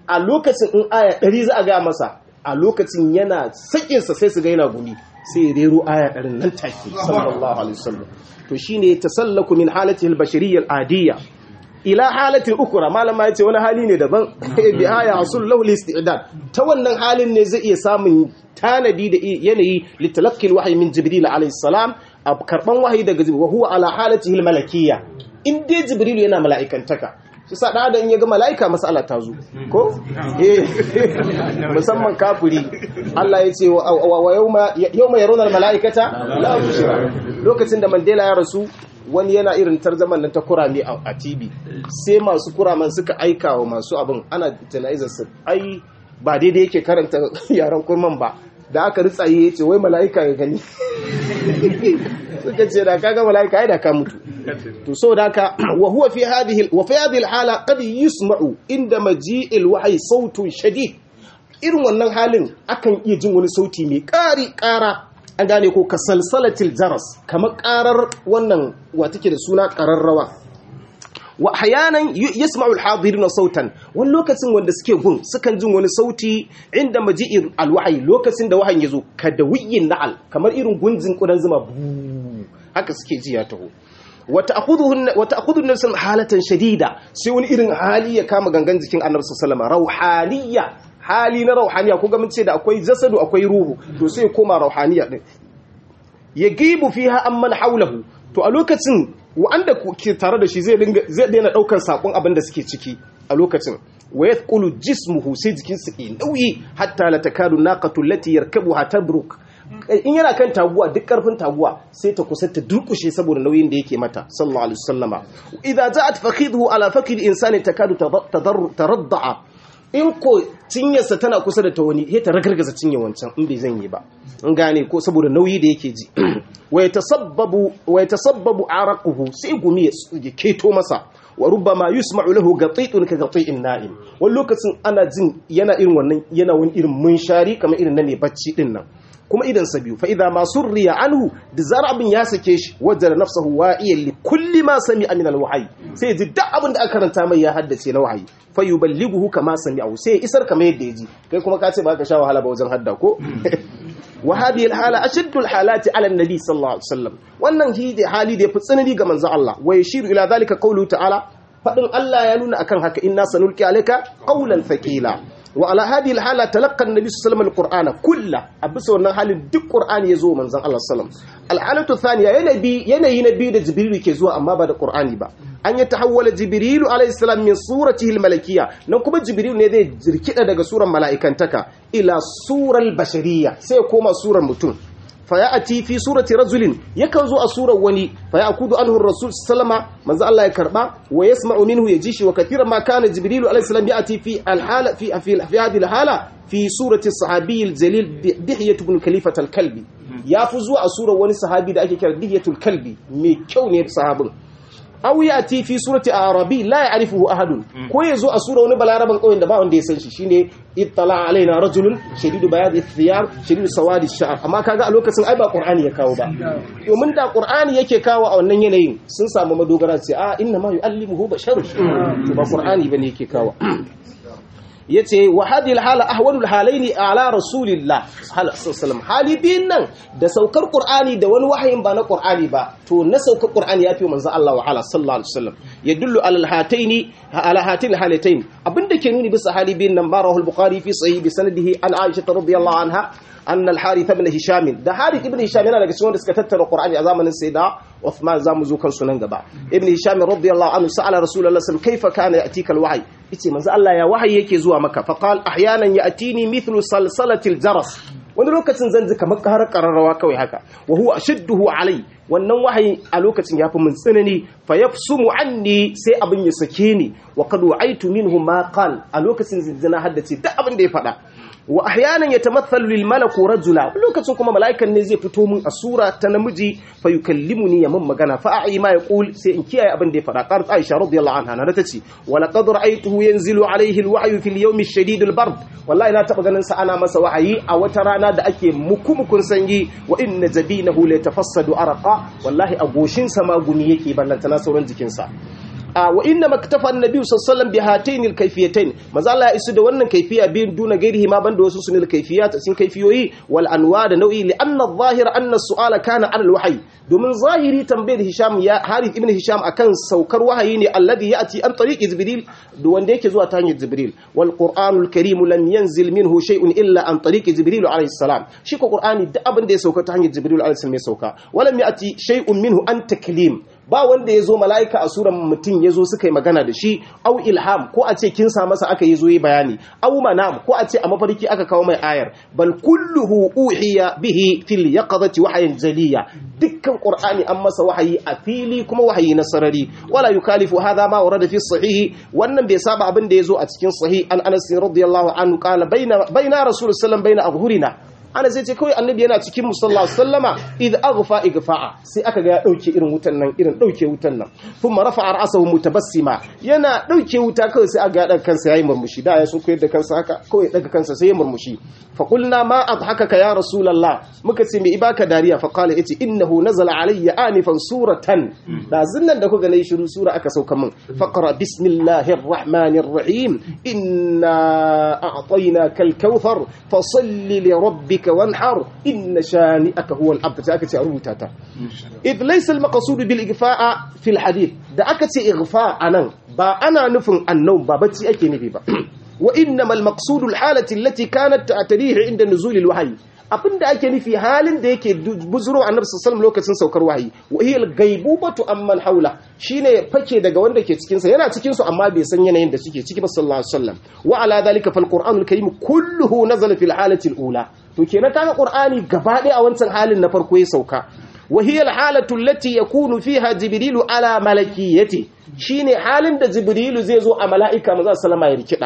a lokacin in aya ɗari za a ga masa a lokacin yana sakinsa sai su ga yana gumi sai rero aya ɗarin nan take sallallahu alaihi wasallam to shine tasallaku min halatihi al-bashariyya al-adiyya ila halatin ukura malama yace wani hali ne daban bi aya hasul lahu istidad ta wannan halin ne zai iya samun tanadi da yanayi litalaqi alwahyi min jibril alayhi salam a karban wahayi daga jibril wa huwa ala halatihi almalakiyya in dai jibril yana mala'ikantaka shi sa da in ya ga mala'ika mas'ala ta zo ko eh musamman kafiri Allah ya ce wa yawma yawma yaruna almala'ikata la bushra lokacin da Mandela ya rasu wani yana irin tarzaman nan ta kurame a TV sai masu kuraman suka aika wa masu abin ana jana'izar su ai ba daidai yake karanta yaran kurman ba da aka ritsaye ya ce wai mala'ika ya gani suka ce da kaga mala'ika ya da ka mutu to so da ka wa huwa fi hadhihi wa fi hadhihi alhala qad yusma'u inda maji'il wahyi sautun shadid irin wannan halin akan iya jin wani sauti mai ƙari ƙara an gane ko ka salsalatil jaras kamar karar wannan wa take da suna kararrawa wa hayanan yasma'u al-hadirin sautan wani lokacin wanda suke gun sukan jin wani sauti inda maji'ir al-wahyi lokacin da wahayin yazo kada wiyin na'al kamar irin gunjin kudan zuma haka suke ji ya taho wata akudun nasan halatan shadida sai wani irin hali ya kama gangan jikin annabi sallallahu alaihi rauhaniya hali na rauhaniya ko mun ce da akwai jasadu akwai ruhu to sai koma rauhaniya din ya gibu fiha amman haulahu to a lokacin wanda ke tare da shi zai dinga zai daina daukar sakon abin da suke ciki a lokacin wa yathqulu jismuhu sai jikin sa ke nauyi hatta la takadu naqatu allati yarkabuha tabruk in yana kan taguwa duk karfin taguwa sai ta kusa ta durkushe saboda nauyin da yake mata sallallahu alaihi wasallama idza ja'at fakhidhu ala fakid insani takadu taradda'a in ko cinyarsa tana kusa da ta wani ta ragargaza cinye wancan in bai zan yi ba in gane ko saboda nauyi da yake ji wai tasabbabu wai tasabbabu araquhu sai gumi ya keto masa wa rubbama yusma'u lahu gatitun ka gati'in na'im wani lokacin ana jin yana irin wannan yana wani irin munshari kamar irin na ne bacci din nan kuma idan sa biyu fa idza ma surriya anhu da zar abin ya sake shi wajada nafsahu wa'iyan li kulli ma sami'a min al-wahyi sai ji duk abin da aka karanta mai ya haddace na wahayi fa yuballighuhu kama sami'ahu sai isar kamar yadda ya ji kai kuma ka ce ba ka sha wahala ba wajen hadda ko wa hadhihi al-hala ashaddu al-halati ala an-nabi sallallahu alaihi wasallam wannan hali da yafi tsanani ga manzo Allah wa yashiru ila dhalika qawluhu ta'ala fadin Allah ya nuna akan haka inna sanulqi alayka qawlan thaqila وعلى هذه الحالة تلقى النبي صلى الله عليه وسلم القرآن كله أبس wannan halin duk Qur'ani yazo manzon Allah sallam alhalatu thaniya yanabi yanayi nabi da jibril ke zuwa amma ba da Qur'ani ba an ya tahawwala jibril alayhi salam min suratihi almalakiyya nan kuma jibril ne zai jirkida daga suran mala'ikantaka ila sural bashariyya sai koma surar mutum fayati fi surati rajulin yakan zo a surar wani fayakudu anhu rasul sallama manzo Allah ya karba wa yasma'u minhu yajishi wa kathiran ma kana jibril alayhi salam yati fi alhala fi fi fi hadhihi alhala fi surati sahabi aljalil dihyah ibn khalifat alkalbi ya fi zuwa a surar wani sahabi da ake kira dihyatul kalbi mai kyau ne sahabin aw yati fi surati arabi la ya'rifuhu ahadun ko yazo a sura wani balaraban kauyen da ba wanda ya san shi shine ittala alaina rajulun shadidu bayadi thiyab shadidu sawadi sha'r amma kaga a lokacin ai ba qur'ani ya kawo ba domin da qur'ani yake kawo a wannan yanayin sun samu madogara ce a inna ma yu'allimuhu basharun to ba qur'ani bane yake kawo yace wa hadhihi alhala ahwalul halaini ala rasulillah sallallahu hali biyun nan da saukar qur'ani da wani wahayin ba na qur'ani ba to na saukar qur'ani yafi manzo Allah wa ala sallallahu alaihi wasallam yadullu ala alhataini ala hatin halatayn abinda ke nuni bisa hali biyun nan barahu al-bukhari fi sahih bi sanadihi an aisha radhiyallahu anha anna al-harith ibn hisham da harith ibn hisham yana daga cikin wanda suka tattara qur'ani a zamanin sayyida Uthman zamu zo kan sunan gaba ibn hisham radiyallahu anhu sa'ala rasulullahi sallallahu alaihi wasallam kaifa kana yatika al-wahy yace manzo Allah ya wahayi yake zuwa maka fa qal ahyanan ya'tini mithlu salsalatil jaras wani lokacin zan ji kamar karar kararrawa kawai haka wa huwa ashadduhu alai wannan wahayi a lokacin yafi mun tsanani fa yafsumu anni sai abin ya sake ni wa qad wa'aitu minhu ma qal a lokacin zinzina haddace duk abin da ya faɗa wa ahyanan yatamathalu lil malaku rajula lokacin kuma mala'ikan ne zai fito mun a sura ta namiji fa yukallimuni ya mun magana fa a'i ma yaqul sai in kiyaye abin da ya faɗa qarat aisha radiyallahu anha na tace wa laqad ra'aytuhu yanzilu alayhi alwahyu fil yawm ash-shadid albard wallahi na taba ganin sa ana masa wahayi a wata rana da ake mukumukun sanyi wa inna jabinahu la tafassadu araqa wallahi a goshin sa ma gumi yake ballanta na sauran jikin sa wa inna maktafa annabi sallallahu bi hatayn alkayfiyatayn maza Allah ya isu da wannan kayfiya biyun duna gairihi ma banda wasu sunil kayfiyat sun kayfiyoyi wal anwa da nau'i li anna adh-dhahir anna as-su'ala kana ala al-wahyi domin zahiri tambayar Hisham ya Harith ibn Hisham akan saukar wahayi ne alladhi ya'ti an tariqi Jibril da wanda yake zuwa ta hanyar Jibril wal Qur'anul Karim lam yanzil minhu shay'un illa an tariqi Jibril alayhi salam shi ko Qur'ani duk abin da ya sauka ta hanyar Jibril alayhi salam ya sauka walam ya'ti shay'un minhu an taklim ba wanda ya zo mala'ika a suran mutum ya zo suka yi magana da shi au ilham ko a ce kin sa masa aka yi zo yi bayani au manam ko a ce a mafarki aka kawo mai ayar bal kulluhu uhiya bihi fil yaqadati wahyin jaliya dukkan qur'ani an masa wahayi a fili kuma wahayi na sarari wala yukalifu hadha ma warada fi sahih wannan bai saba abin da ya zo a cikin sahih an anas radiyallahu anhu qala baina baina rasul sallallahu baina azhurina ana zai ce kawai annabi yana cikin musalla sallama idh aghfa igfa'a sai aka ga ya dauke irin wutan nan irin dauke wutan nan kuma rafa'a ra'sahu mutabassima yana dauke wuta kawai sai aga daga kansa yayi murmushi da ya so koyar da kansa haka kawai daga kansa sai ya murmushi fa qulna ma adhakaka ya rasulullah muka ce me ibaka dariya fa qala yace innahu nazala alayya anifan suratan da zinnan da kuga nayi shiru sura aka sauka min faqra bismillahir rahmanir rahim inna a'tainaka al-kauthar fasalli li rabbika ربك وانحر إن شانئك هو الأبتر aka ce a rubuta ta إذ ليس المقصود بالإغفاء في الحديث da aka ce igfa anan ba ana nufin annau ba bacci ake nufi ba wa innamal maqsudu alhalati allati kanat ta'tarihi inda nuzul alwahyi abinda ake nufi halin da yake buzuro annabi sallallahu lokacin saukar wahayi wa hiya alghaibubatu amman haula shine fake daga wanda ke cikin sa yana cikin su amma bai san yanayin da suke ciki ba sallallahu alaihi wasallam wa ala dhalika fal qur'anul karim kulluhu nazala fil halati alula to kenan kaga qur'ani gaba ɗaya a wancan halin na farko ya sauka wa hiya alhalatu allati yakunu fiha jibrilu ala malakiyati shine halin da jibrilu zai zo a mala'ika maza sallama ya rikida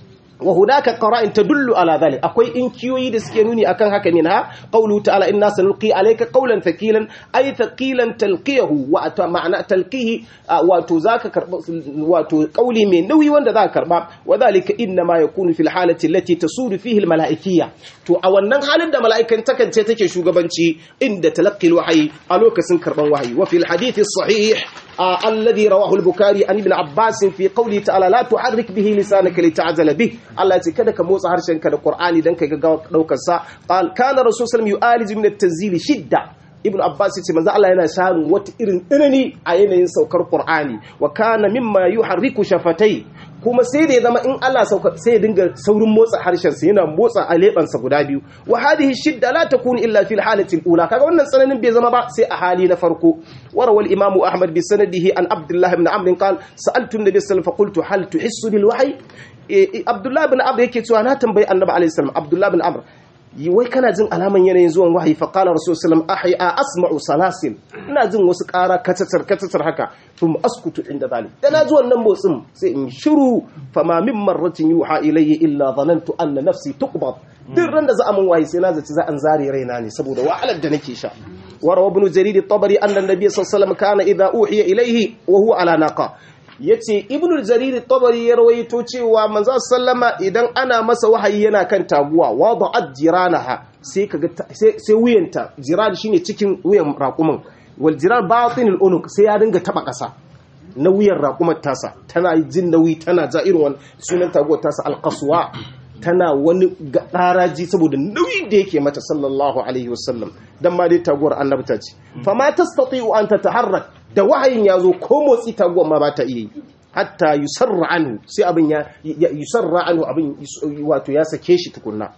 wa hunaka qara'in tadullu ala dhalik akwai inkiyoyi da suke nuni akan haka minha qawlu ta'ala inna sanulqi alayka qawlan thaqilan ay thaqilan talqiyahu wa ma'ana talqihi wato zaka karba wato qawli mai nauyi wanda zaka karba wa dhalika inna ma yakunu fil halati allati tasudu fihi al malaikiyya to a wannan halin da mala'ikan takance take shugabanci inda talaqqi al wahyi a lokacin karban wahayi wa fil hadith sahih الذي رواه البخاري عن ابن عباس في قوله تعالى لا تحرك به لسانك لتعجل به Allah ya ce kada ka motsa harshenka da Qur'ani dan ka ga daukar sa qal kana rasul sallallahu alaihi wasallam min at-tanzil shidda ibnu abbas ya ce manzo Allah yana samun wata irin tsanani a yanayin saukar Qur'ani wa kana mimma yuharriku shafatai kuma sai da ya zama in Allah sauka sai ya dinga saurin motsa harshen sa yana motsa alebansa guda biyu wa hadhihi shidda la takunu illa fil halati al-ula kaga wannan tsananin bai zama ba sai a hali na farko warawal imamu ahmad bi sanadihi an abdullah ibn amr qal sa'altu an-nabiy sallallahu alaihi wasallam fa qultu hal tuhissu bil wahyi abdullah ibn amr yake cewa na tambayi annabi alaihi salam abdullah ibn amr wai kana jin alaman yanayin zuwan wahayi fa qala rasul sallam ahya asma'u salasil ina jin wasu ƙara katatar katatar haka thum askutu inda zalik da na ji wannan motsin sai in shiru fa ma min marratin yuha ilayya illa dhanantu anna nafsi tuqbad duk ran da za a mun wahayi sai na zaci za an zare raina ne saboda wahalar da nake sha warawa ibn jarir at-tabari anna an-nabiy sallallahu alaihi wasallam kana idha uhiya ilayhi wa huwa ala naqa yace ibnu jarir tabari ya rawaito cewa manzo sallama idan ana masa wahayi yana kan taguwa wada'at jiranaha sai kaga sai sai wuyanta jiran shine cikin wuyan raƙumin wal jiran batinul unuq sai ya dinga taba ƙasa na wuyan raƙumar tasa tana jin nauyi tana ja irin wannan sunan taguwar tasa alqaswa tana wani ɗaraji saboda nauyin da yake mata sallallahu alaihi wasallam dan ma dai taguwar annabta ce fa ma tastati'u an tataharrak da wahayin ya zo ko motsi taguwar ma ba ta iya yi hatta yusarra anhu sai abin ya yusarra anhu abin wato ya sake shi tukunna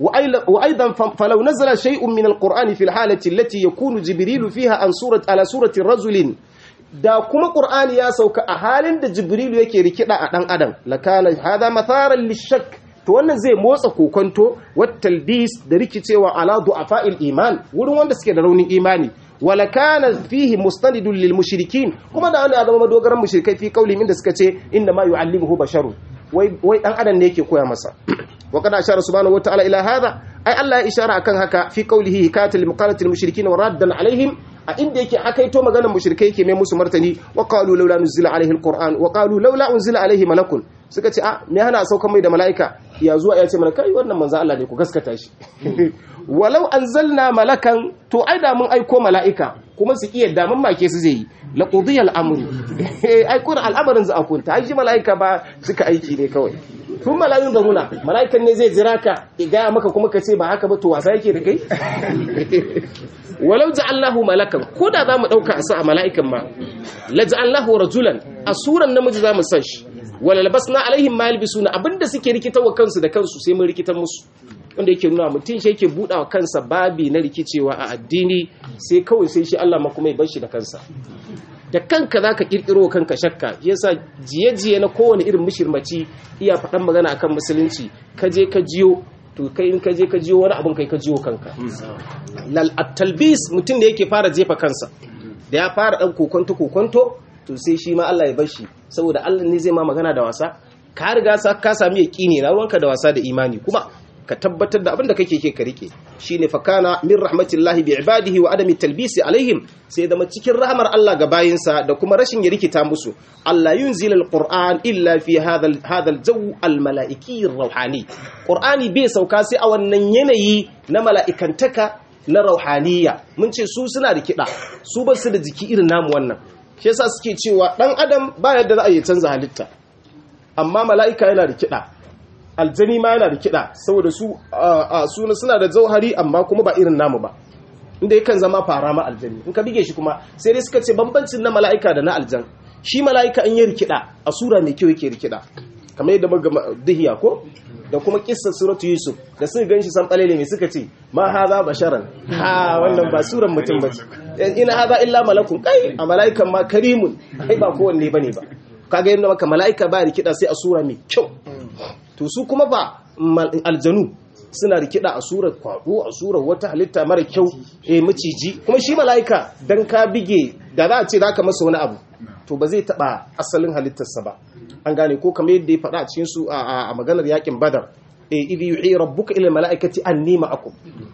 وأيضا فلو نزل شيء من القرآن في الحالة التي يكون جبريل فيها عن سورة على سورة رجل da kuma Qur'ani ya sauka a halin da Jibrilu yake rikida a dan adam lakana hada matharan lishak to wannan zai motsa kokonto wattalbis da rikicewa ala du'afa'il iman wurin wanda suke da raunin imani wala kana fihi mustanidun lil mushrikin kuma da wani zama madogaran mushrikai fi kauli inda suka ce inna ma yu'allimuhu basharun wai wai dan adam ne yake koya masa wa kada ashara subhanahu wa ta'ala ila hadha ai Allah ya ishara akan haka fi qawlihi hikayatul muqalatil mushrikin wa raddan alaihim a inda yake hakaito maganar mushrikai yake mai musu martani wa qalu laula nuzila alaihi alquran wa qalu laula unzila alaihi malakun suka ce a me hana saukan mai da mala'ika ya zuwa ya ce mana kai wannan manzo Allah ne ku gaskata shi walau anzalna malakan to ai da mun aiko mala'ika kuma su iya da mun make su zai yi la qudiya al-amru ai kun al'amarin za a kunta ai shi mala'ika ba suka aiki ne kawai tun mala'ikun da muna mala'ikan ne zai jira ka ya gaya maka kuma ka ce ba haka ba to wasa yake da kai walau ja'allahu malakan ko da zamu dauka a sa a mala'ikan ma la ja'allahu rajulan a suran namiji zamu san shi wala labasna alaihim ma yalbisuna abinda suke rikitawa kansu da kansu sai mun rikitar musu wanda yake nuna mutum shi yake buɗa wa kansa babi na rikicewa a addini sai kawai sai shi Allah ma kuma ya bar shi da kansa da kanka za ka ƙirƙiro kanka shakka yasa jiye-jiye na kowane irin mishirmaci iya faɗan magana akan musulunci ka je ka jiyo to kai in ka je ka jiyo wani abin kai ka jiyo kanka lal talbis mutum da yake fara jefa kansa da ya fara ɗan kokonto kokonto to sai shi ma Allah ya bar shi saboda Allah ne zai ma magana da wasa ka riga ka sami yaƙini na ruwanka da wasa da imani kuma ka tabbatar da abin da kake ke ka rike shine fakana min rahmatillahi bi ibadihi wa adami talbisi alaihim sai zama cikin rahmar Allah ga bayinsa da kuma rashin ya rikita musu Allah yunzil alquran illa fi hadha hadha aljaw almalaiki ruhani qur'ani bai sauka sai a wannan yanayi na mala'ikantaka na rauhaniya mun ce su suna da kida su ba su da jiki irin namu wannan shi yasa suke cewa dan adam ba yadda za a yi canza halitta amma mala'ika yana da kida aljani ma yana da kiɗa saboda su suna suna da zauhari amma kuma ba irin namu ba inda yakan zama fara ma aljani in ka bige shi kuma sai dai suka ce bambancin na mala'ika da na aljan shi mala'ika in yi rikida a sura mai kyau yake rikida kamar yadda muka dihiya ko da kuma kissar suratu yusuf da suka ganshi san balele mai suka ce ma haza basharan ha wannan ba suran mutum bace ina haza illa malakun kai a mala'ikan ma karimun ai ba kowanne bane ba kaga yadda maka mala'ika ba rikida sai a sura mai kyau to su kuma ba aljanu suna rikida a surar kwado a surar wata halitta mara kyau eh maciji kuma shi mala'ika dan ka bige da za a ce zaka masa wani abu to ba zai taba asalin halittarsa ba an gane ko kamar yadda ya faɗa a cikin su a maganar yakin badar eh idhi yuhi rabbuka ila mala'ikati anni ma'akum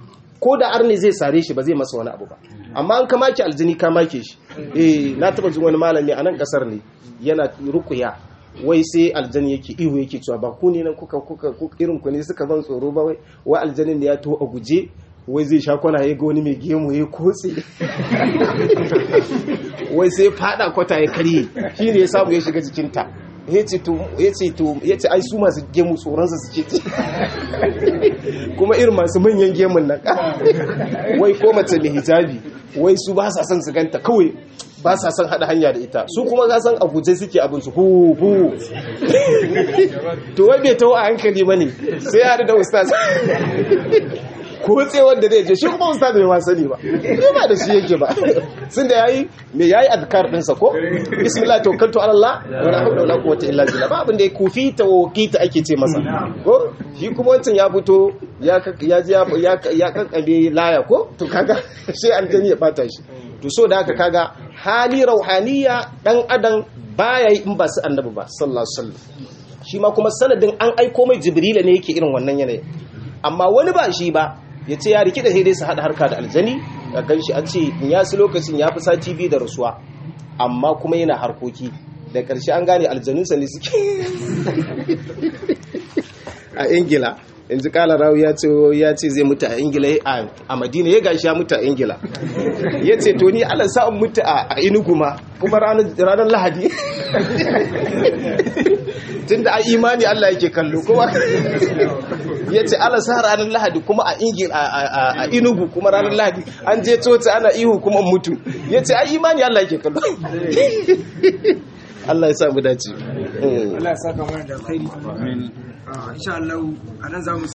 ko da arne zai sare shi ba zai masa wani abu ba amma an kamaki aljini ka make shi eh na taba jin wani malami a nan kasar ne yana rukuya wai sai aljani yake ihu yake cewa ba ku ne nan kuka kuka irin ku ne suka ban tsoro ba wai wai aljanin da ya to a guje wai zai sha kwana ya ga wani mai gemu ya kotse wai sai fada kwata ya karye shi ne ya samu ya shiga jikinta ya ce to ya ce to ya ce ai su masu gemu tsoronsa suke ci kuma irin masu manyan gemun nan wai ko mace mai hijabi wai su ba sa son su ganta kawai ba sa son haɗa hanya da ita su kuma ga san abuje suke abin su hu hu to wai bai tawo a hankali bane sai ya da ustaz ko tsewar da zai je shi kuma ustaz bai ma sani ba ne ba da shi yake ba sun da yayi me yayi azkar din sa ko bismillah tawakkaltu ala allah wala hawla wala quwwata illa billah ba abin da ya kufi ta wakita ake ce masa ko shi kuma wancan ya fito ya ya ya ya kankabe laya ko to kaga sai aljani ya bata shi to so da haka kaga hali rauhaniya dan adam baya yi in ba su annabi ba sallallahu alaihi wasallam shi ma kuma sanadin an aiko mai jibrila ne yake irin wannan yanayi amma wani ba shi ba ya ce ya riki da dai su haɗa harka da aljani a kan shi an ce in ya su lokacin ya fi sati biyu da rasuwa amma kuma yana harkoki da ƙarshe an gane aljanunsa ne suke a ingila yanzu kala rawu ya ce ya ce zai mutu a ingila a madina ya gashi ya mutu a ingila ya ce to ni ala sa'an mutu a inugu ma kuma ranar lahadi tun da a imani allah yake kallo kuma ya ce ala sa ranar lahadi kuma a ingila a inugu kuma ranar lahadi an je coci ana ihu kuma mutu ya ce a imani allah yake kallo Allah ya samu dace. Allah ya saka mana da alkhairi. Insha Allah a nan za mu